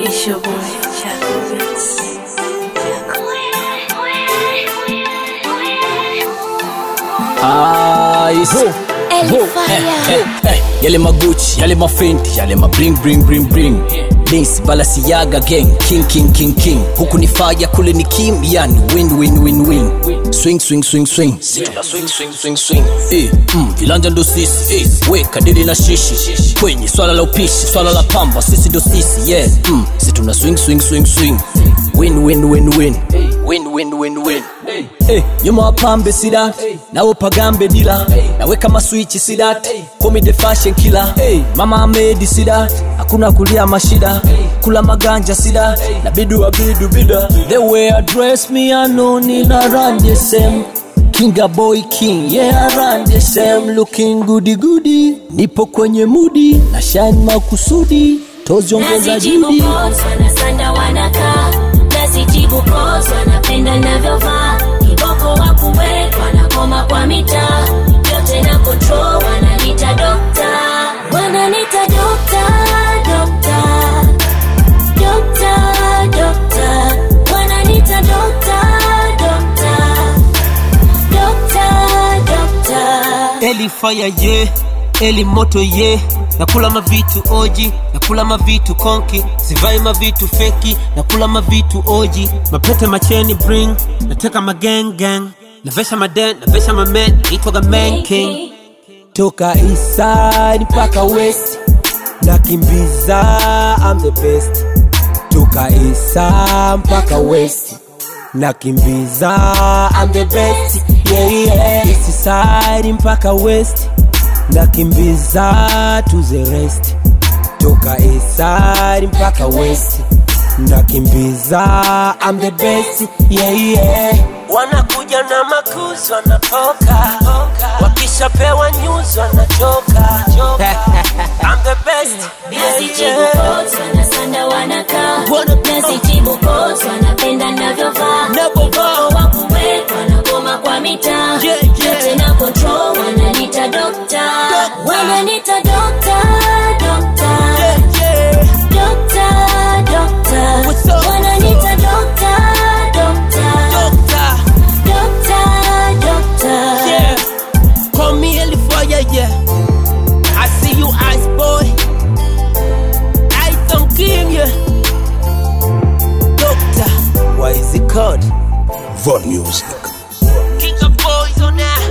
It's your boy, Chaco Beats. Ice. Yale maguchi, yale mafenti, yale ma bling bling bling bling. Dance Balenciaga gang, king king king king. Huku ni fire, kule ni kim, yani win win win win. Swing swing swing swing. Tuna swing swing swing swing. Eh, mm, vilanja ndo sisi. Eh, we kadiri na shishi. Kwenye swala la upishi, swala la pamba, sisi ndo sisi. Yeah, mm, si tuna swing swing swing swing. Win win win win. Win win win win. Hey, nyuma wapambe sidat nawe pagambe dila naweka maswichi sidat komi the fashion killer hey, mama amedi sidat hakuna kulia mashida kula maganja sida na bidu wa bidu bida the way I dress me I know nina run the same Kinga boy king yeah I run the same looking goody goody nipo kwenye mudi na shine makusudi toziongeza Nasijibu judi calls, wanasanda wanakaa nasijibu calls, wanapenda navyovaa kiboko wa kuwek wanakoma kwa mitaa yote na control wananita dokta wananita dokta dokta dokta dokta wananita dokta dokta dokta dokta Eli fire ye Eli moto ye nakula mavitu oji nakula mavitu konki sivai mavitu feki nakula mavitu oji mapete macheni bring nateka magang gang navesha maden navesha mamen naitwaga man king toka east side mpaka west nakimbiza I'm the best toka east side mpaka west nakimbiza I'm the best yeah, yeah. east side mpaka west nakimbiza to the rest toka east side mpaka west nakimbiza I'm the best yeah, yeah. wanakuja na makuzi wanatoka wakishapewa news wanachoka I'm the best Nasijibu calls, wanasanda wanakaa nasijibu calls, wanapenda navyovaa kiboko wa kuwek wanagoma kwa mitaa Yeah, yeah. yote na control wananita dokta wananita dokta dokta dokta dokta What's up? wananita dokta dokta Doctor, dokta dokta yeah. Call me Eli Fire, yeah. I see you, Ice Boy. Ice on King, yeah. Doctor, Why is it called? Von Music. King of Boys on that.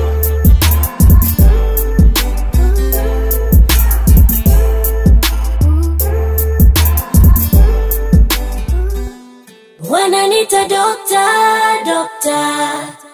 wananita dokta dokta